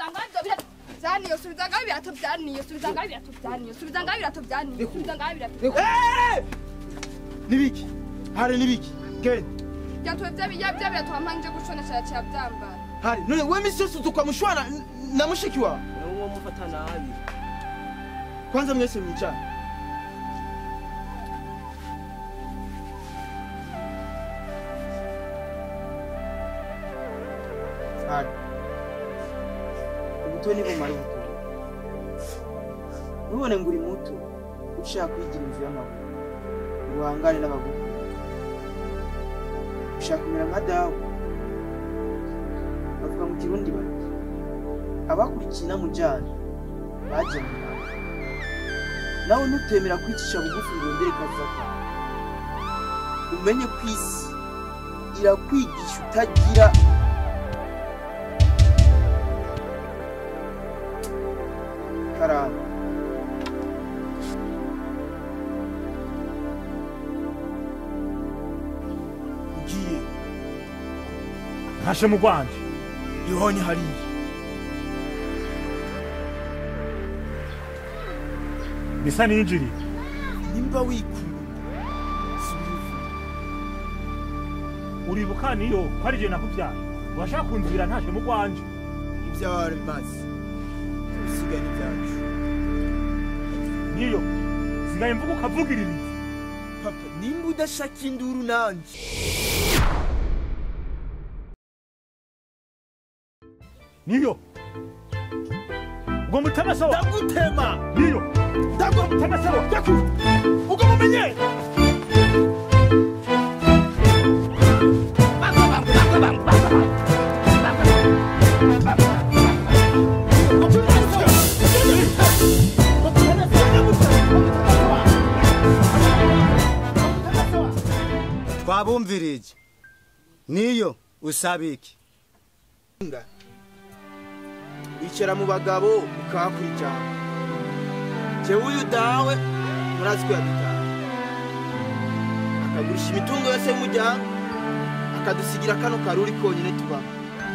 subiza ngaho ibyo birato byaniyo subiza ngaho ibirato byaniyo subiza ngaho ibirato byaniyo subiza ngaho ibirato byaniyo subiza ngaho ibirato nibiki hari nibiki genda byatuwe bya bya birato wampangije gushonesha cya byambara hari none we misi yose tukamushwana n- na mushiki wawe uwo mufata nabi kwanza mwese mwicara hari ubuto ni bumara ubuto nubone ngo uri muto ushaka kwigira inzu y'amaguru ngo uhangane n'abagukunda ushaka kumera nka dawe bavuga mu kirundi bati abakurikiye inamujyana bagenewe nawe nawe nutemera kwicisha bugufi ngo wongere kaza kawe umenye ko isi irakwigisha utagira karanga ugiye ntashe mu rwanje ihonye hariya bisa n'injiri nimba wikunda subira ivu uribuka niyo ko ari je nakuvyaye urashaka kunzibira ntashe mu rwanje ibyawe maze usigaye n'ibyacu niyo sigaye mvuga ukavugiririza papa nimba udashaka induru nanjye niyo ubwo mutemesa wa ndagutema niyo ndagwa mutemesa wa ndaku ubwo mumenye twabumvirije niyo usaba iki wicara mu bagabo ukahakurikirana jewe uyu dawe murazi ko yadutaha akagurisha imitungo yose y'umuryango akadusigira kano karuri konyine tubamo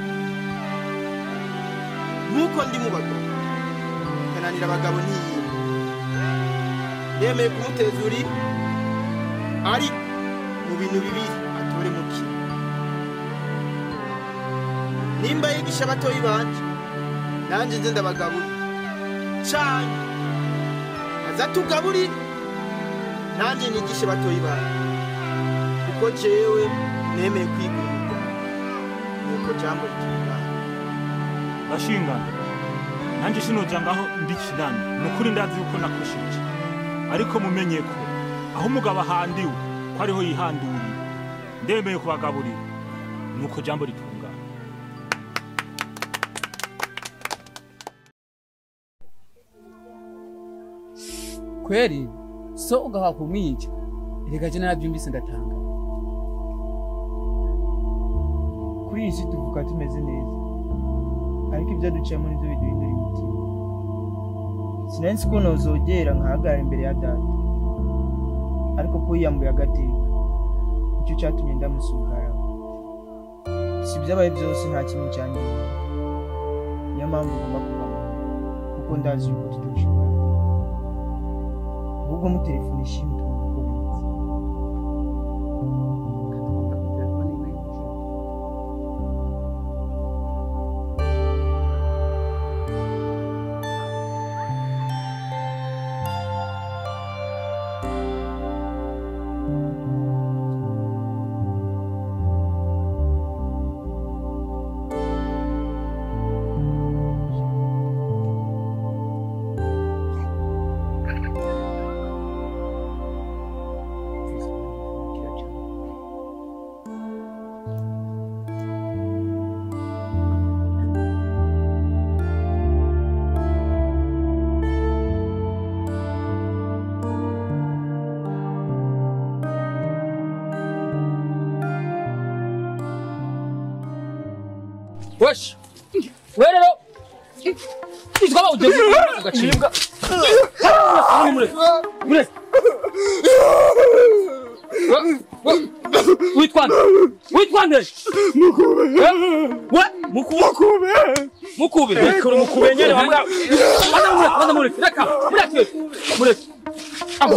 nk'uko ndi mu bagabo kananira abagabo ntiyimwe yemeye kumuteza uri ariko mu bintu bibiri atore mu kimwe nimba yigisha abatoyi banje nanjye nze ndabagaburira cyane aza tugaburire nanjye nigishe batoyi banje kuko jewe nemeye kwigurira nuko jambo ritungana bashingana nanjye sinoja ngaho ndi kinani ni ukuri ndazi yuko nakosheje ariko mumenye ko aho umugabo ahandiwe ko ariho yihanduriye ndemeye kubagaburira nuko jambo ritungana kweli so ugaha kumwica reka je naravyumvise ndatanga kuri iyi si tuvuga tumeze neza ariko ibyo duciyemo nibyo biduhindura imitima sinari nzi ko nozogera nkahagarara imbere ya data ariko ko yiyambuye agateka nicyo cyatumye ndamusugara si ibyabaye byose nta kintu cyanjye niyo mpamvu ugomba kubaho kuko ndazi yuko tutoshobora ahubwo mutelefone ishimwe tugomba uko bimeze wesh we rero twaba uje ugacibwa witwande witwande we mukube mukube Reka mukube nyene wambwa. Bana mureke, bana mureke, reka, mureke, mureke. Aho.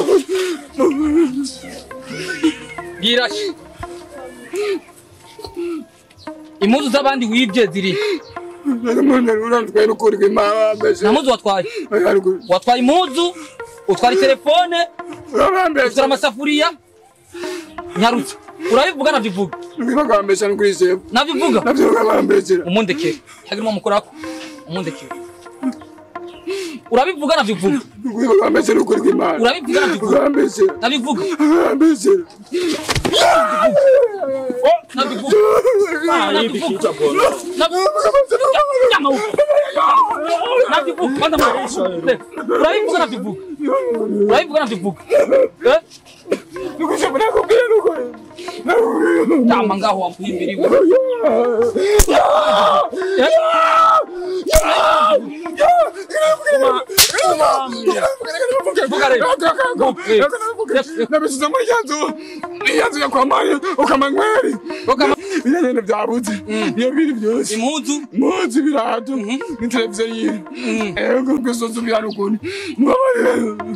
Bwira shi. Impuzu z'abandi wibye ziri. Nta muzu watwaye. Watwaye impuzu, utwara telefone, utwara amasafuriya. Nyarutse. Urabivuga navyivuga. Navyivuga. Umundekere. Hagirimo umukorako. Umundekere. Urabivuga navyivuga. Urabivuga navyivuga. Nabivuga. Nabivuga. Ah, hivi kichwa bora. urabivuga nabivuga urabivuga nabivuga tama ngaho wamuhimbiriwe vuga rero nabisize muri ya nzu iya nzu yakwamaye ukamanyweri Ukama- biragenda byabuze iyo biri byose impuzu munsi ibirato n'iteleviziyo yiwe ego kwisoza ubihari ukuntu mbabarire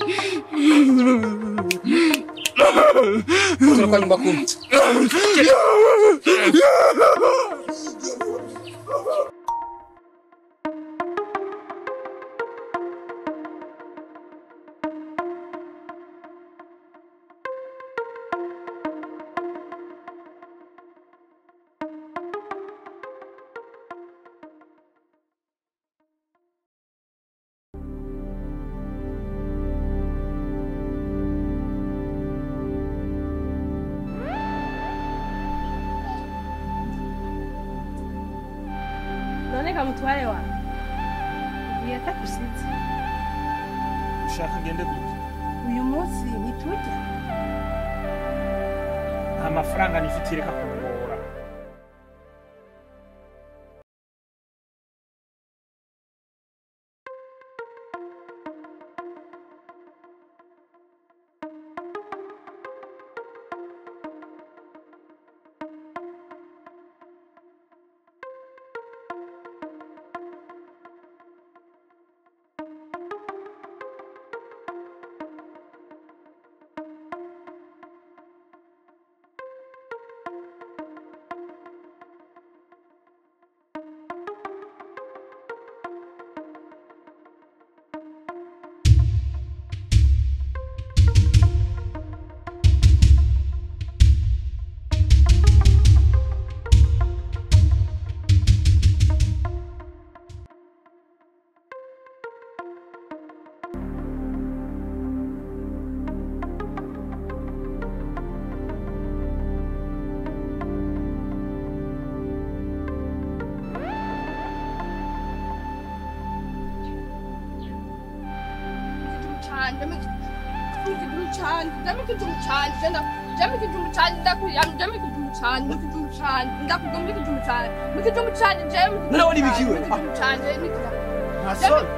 turuka nyumba kumi none kamutware wawe ugiye atakusize Ushaka ngende gute? uyu munsi ntitujya Nta mafaranga nifitiye reka kungora. Nawe nibikiwe. nta soni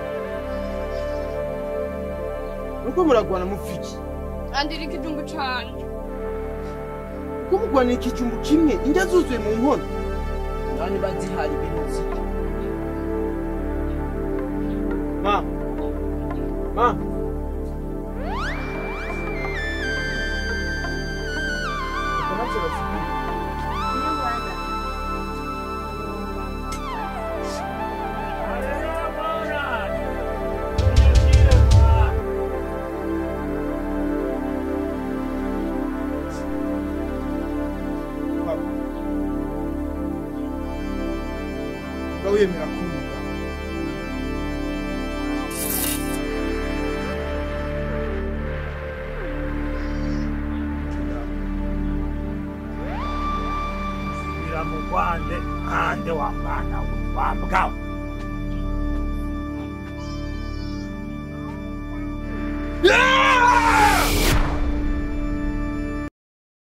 nuko muragwana mupfiki andira ikijumbu canje ko mugwanira ikijumbu kimwe indya zuzuye mu nkono nani bazihaye ibintu zirya ma ma Ntacyo bafite. Nga wemera kumva Biramugwande ande wa mwana we wa mbwa we.